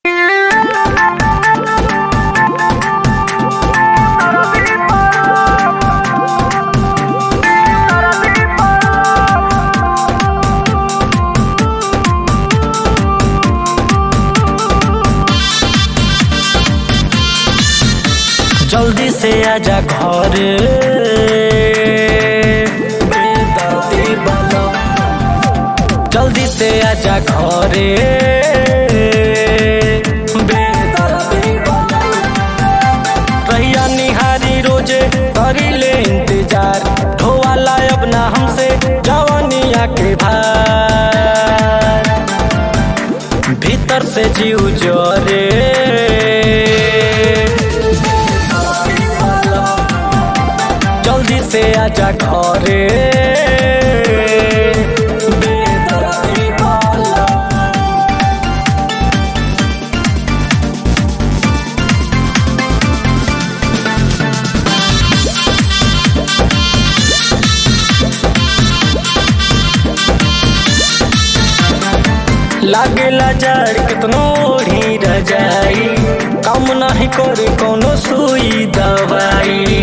जल्दी से आजा घर बेदर्दी वाला। जल्दी से आजा घर बेदर्दी वाला। रहिया निहारी रोजे करी ले इंतजार ढोवाला अब ना हमसे जवानिया के भार भीतर से जीव जोरे जल्दी से आजा घरे बेदर्दी वाला। लागेला जड़ कितनो ओढ़ी रजाई कम नहीं करे कोनो सुई दवाई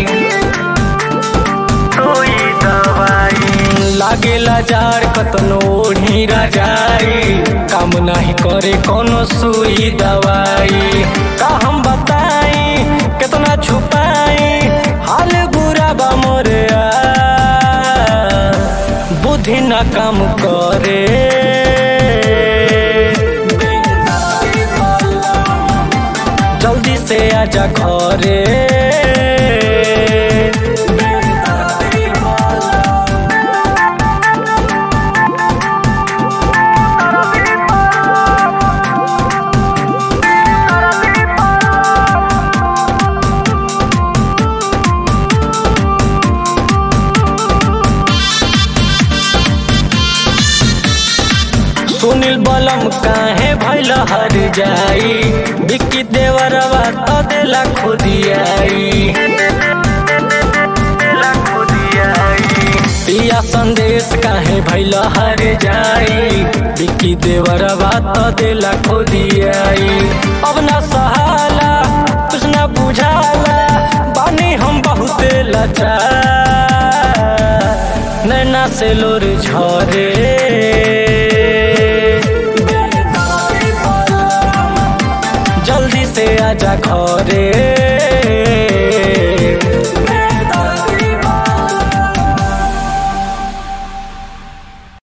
सुई दवाई लागेला जड़ कतनो ओढ़ी रजाई काम नहीं करे कोनो सुई दवाई का हम बताई कितना छुपाई हाल बुरा बा मोरे आ, बुद्धि ना काम करे जल्दी से आजा घरे सुनील बलम काहे भैल हर जाई बिक्की देवरवा तो देला खुदियाई पिया संदेश काहे भैल हर जाई बिक्की देवरवा तो देला खुदियाई अब ना सहाला कुछ ना बुझाला बानी हम बहुते लाचार नैना से लोर झरे